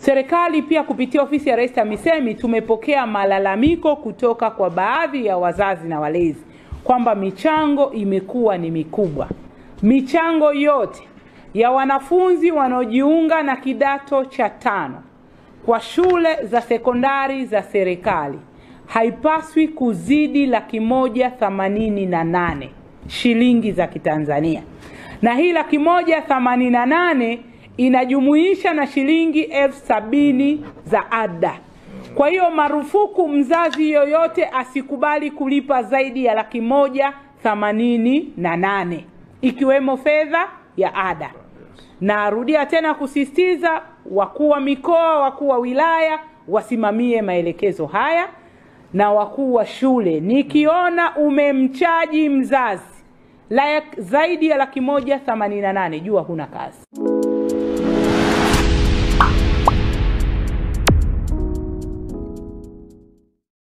Serikali pia kupitia ofisi ya Rais TAMISEMI tumepokea malalamiko kutoka kwa baadhi ya wazazi na walezi kwamba michango imekuwa ni mikubwa. Michango yote ya wanafunzi wanaojiunga na kidato cha tano kwa shule za sekondari za serikali haipaswi kuzidi laki moja themanini na nane shilingi za Kitanzania, na hii laki moja themanini na nane inajumuisha na shilingi elfu sabini za ada. Kwa hiyo marufuku mzazi yoyote asikubali kulipa zaidi ya laki moja themanini na nane ikiwemo fedha ya ada. Narudia tena kusisitiza, wakuu wa mikoa, wakuu wa wilaya wasimamie maelekezo haya na wakuu wa shule. Nikiona umemchaji mzazi la zaidi ya laki moja themanini na nane, jua huna kazi.